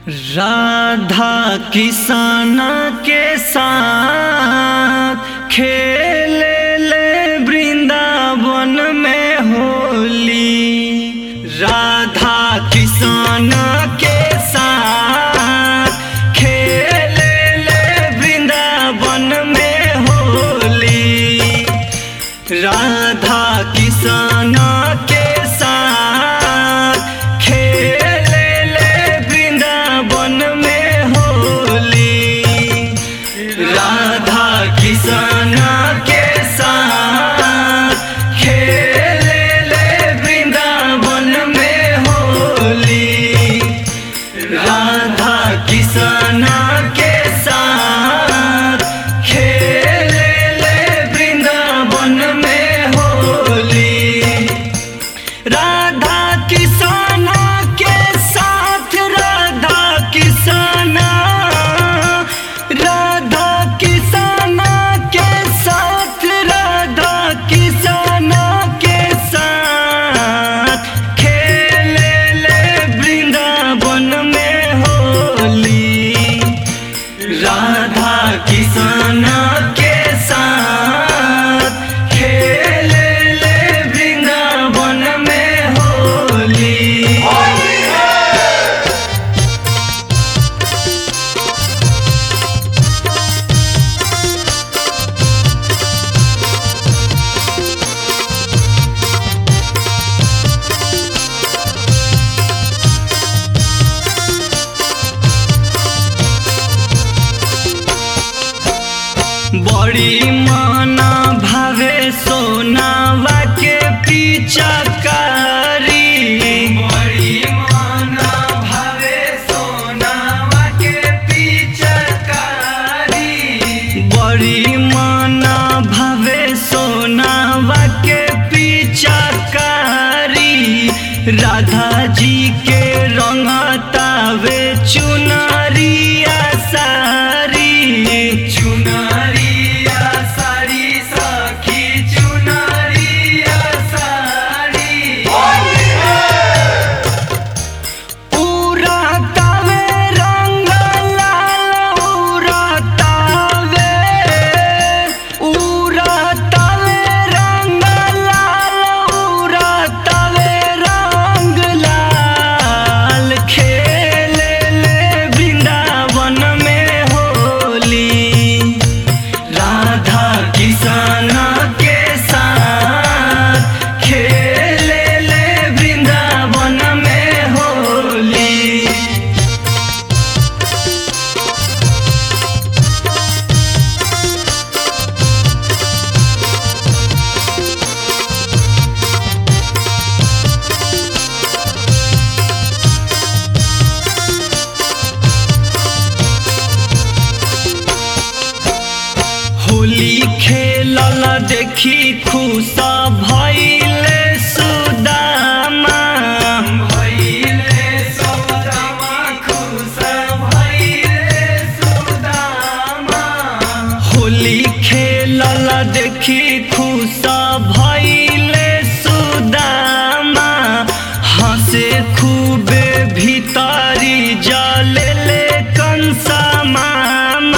राधा किसान के साथ खेले ले वृंदावन में होली राधा किसान के साथ खेले ले वृंदावन में होली राधा किसान के साथ खेले ले वृंदावन में होली राधा किसान के साथ खेले ले वृंदावन में होली राधा किसान के साथ खेले ले वृंदावन में होली राधा किसान के साथ राधा किसान राधा किसान के साथ राधा किसान के साथ खेले ले वृंदावन में होली राधा किसान के साथ खेले ले वृंदावन में होली बड़ी माना भावे सोनावा के पीछा कारी बड़ी माना भावे सोनावा के पीछा कारी बड़ी माना भावे सोनावा के पीछा कारी राधा जी के रंगतावे चुनरिया सारी चुनरिया सारी सखी चुनरिया सारी पूरा तावे रंग लाल पूरा तावे पूरा तावे रंग लाल पूरा तावे रंग लाल खेले ले वृंदावन में होली राधा किसान के साथ खेले ले वृंदावन में होली होली खेलल देखी खुश भइले सुदामा भइले सुदामा खुश भइले सुदामा होली खेलल देखी खुश भइले सुदामा हंसे खूबे भीतरी जले ले कंसा मामा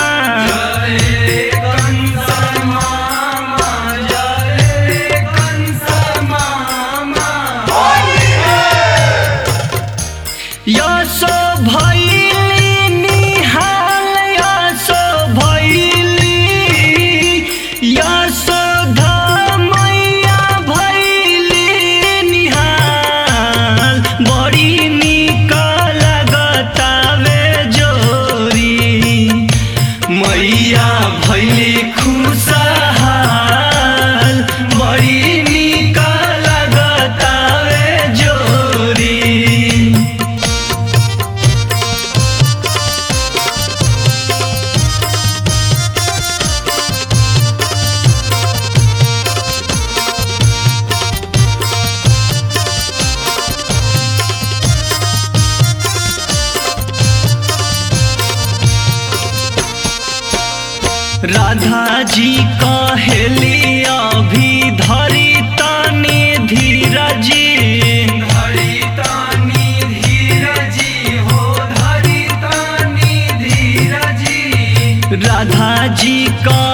यसो भैली निहाल यसो भैली यसो धमैया भैली निहाल बड़ी निक लगतावे जोरी मैया भैली खुशहाल बड़ी निक लगतावे जोरी राधा जी कहेली अभी धरी तनी धीरजी धरी तनी धीरजी हो धरी राधा जी का